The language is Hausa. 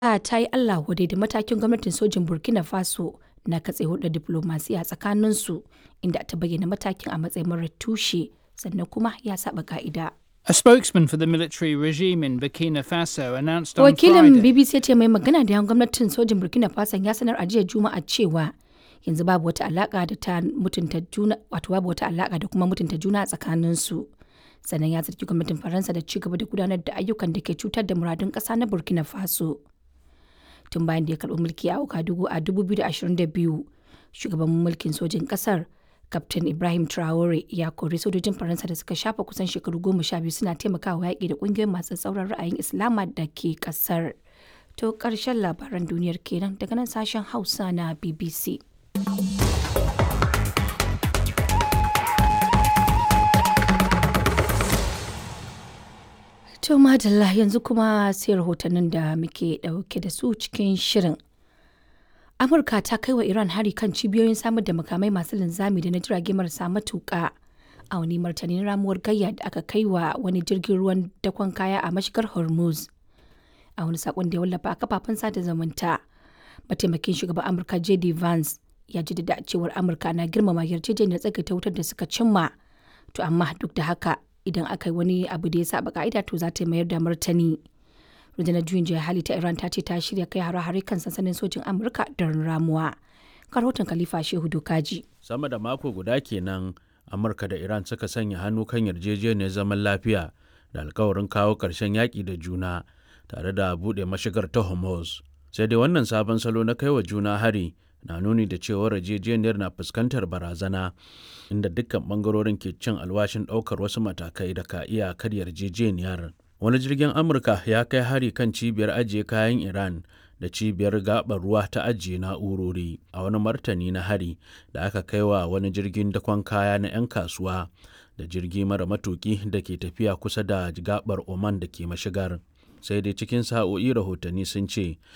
ta yi Allah wadai da matakin gwamnatin sojin Burkina Faso na katse hulɗar diflomasiya tsakaninsu, inda ta bayyana matakin a matsayin marar tushe sannan kuma ya saɓa ƙa'ida. A spokesman for the military regime in Burkina Faso announced on Wakilin Friday. BBC ya ce mai magana da yawan gwamnatin sojin Burkina Faso ya sanar a jiya Juma'a cewa yanzu babu wata alaka da ta mutunta juna wato babu wata alaka da kuma mutunta juna a tsakaninsu. Sannan ya zargi gwamnatin Faransa da ci gaba da gudanar da ayyukan da ke cutar da muradun ƙasa na Burkina Faso. Tun bayan da ya karɓi mulki a Ouagadougou a 2022, shugaban mulkin sojin ƙasar Captain Ibrahim Traore ya kori sojojin Faransa da suka shafa kusan shekaru goma sha biyu suna taimakawa yaƙi da ƙungiyoyin masu tsauran ra'ayin Islama da ke ƙasar. To ƙarshen labaran duniyar kenan daga nan sashen Hausa na BBC. To madalla yanzu kuma sai rahotannin da muke ɗauke da su cikin shirin. Amurka ta kai wa Iran hari kan cibiyoyin samar da makamai masu linzami da na jirage marasa matuƙa a wani martanin ramuwar gayya da aka kai wa wani jirgin ruwan dakon kaya a mashigar Hormuz. A wani saƙon da ya wallafa a kafafen sada zumunta, mataimakin shugaban Amurka J.D. Vance ya jaddada cewar Amurka na girmama yarjejeniyar tsagaita wutar da suka cimma. To amma duk da haka idan aka yi wani abu da ya saba ka'ida to za ta mayar da martani. rundunar juyin juya hali ta iran ta ce ta shirya kai hare-hare kan sansanin sojin amurka don ramuwa rahoton khalifa shehu dokaji sama da mako guda kenan amurka da iran suka sanya hannu kan yarjejeniyar zaman lafiya da alkawarin kawo ƙarshen yaƙi da juna tare da buɗe mashigar ta hormuz sai dai wannan sabon salo na kaiwa juna hari na nuni da cewar yarjejeniyar na fuskantar barazana inda dukkan bangarorin ke cin alwashin ɗaukar wasu matakai da ka iya karya yarjejeniyar wani jirgin amurka ya kai hari kan cibiyar ajiye kayan iran da cibiyar gabar ruwa ta ajiye na'urori a wani martani na hari da aka kai wa wani jirgin dakon kaya na 'yan kasuwa da jirgi mara matuki da ke tafiya kusa da gabar oman da ke mashigar sai dai cikin sa'o'i rahotanni sun ce